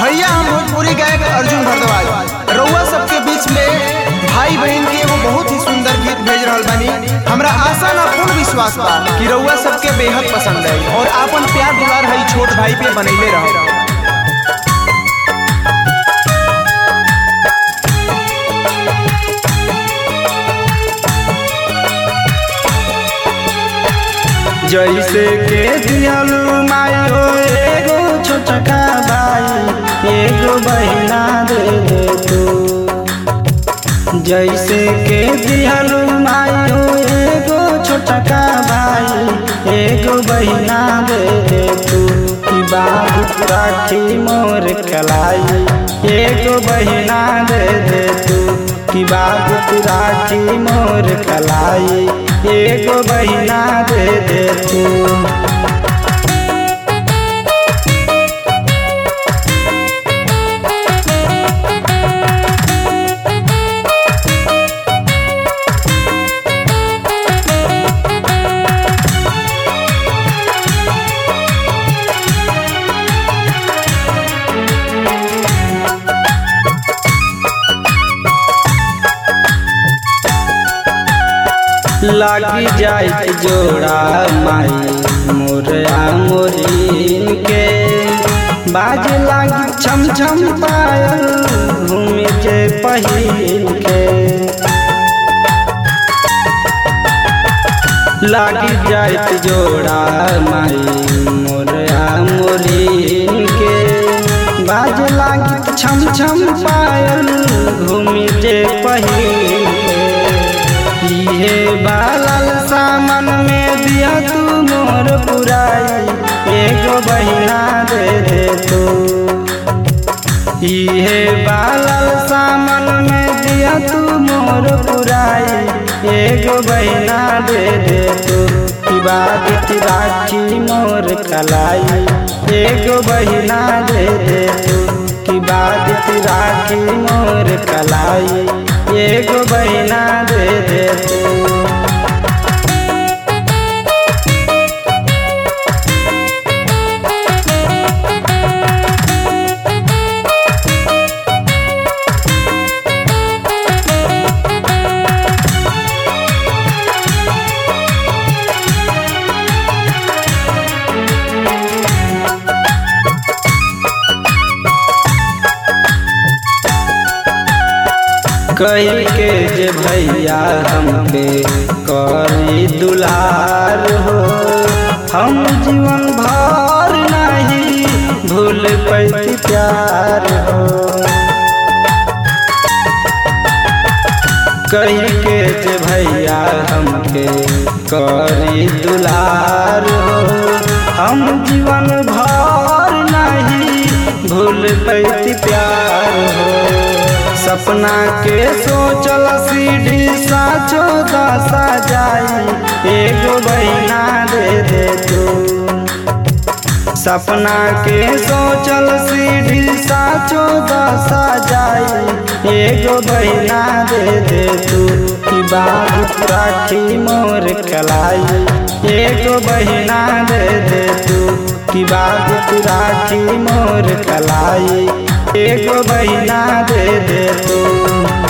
भैया हम भोजपुरी गायक अर्जुन भारद्वाज रउआ सबके बीच में भाई बहन के एगो बहुत ही सुंदर गीत भेज रहल बानी हमरा आशा ना पूर्ण विश्वास बा कि रउआ सबके बेहद पसंद आई और आपन प्यार दुलार हई छोट भाई पे बनैले रहो जैसे के दियलू मायो एगो छोटका भाई एगो बहिना दे दे तू जैसे के दियलू मायो एगो छोटका भाई एगो बहिना दे दे तू की बात राखी मोर कलाई एगो बहिना दे दे तू की बात राखी मोर कलाई एगो बहिना दे दे तू लागी जाए जोड़ा माई मोरया मोरीन के बाज लागी छम छम पायल घूमे के पहिन के लागी जाए जोड़ा माई मोरया मोरीन के बाज लागी छम छम पायल घूमे के पहिन के इहे बालल सामन में दिया तू मोर पुराई एगो बहिना दे दे तू इहे बालल सामन में दिया तू मोर पुराई एगो बहिना दे दे तू की बात राखी मोर कलाई एगो बहिना दे दे तू की बात राखी मोर कलाई एगो बहिना दे दे तू कही के जे भैया हमके करी दुलार हो हम जीवन भर नहीं भूल पैती प्यार हो कही के जे भैया हमके करी दुलार हो हम जीवन भर नहीं भूल पैती प्यार हो सपना के सोचल सीढ़ी साचो दशा जाई एगो बहिना दे दे तू सपना के सोचल सीढ़ी साचो दशा जाई एगो बहिना दे दे तू की बात राखी मोर कलाई एगो बहिना दे दे तू की बात राखी मोर कलाई एगो बहिना दे दे तू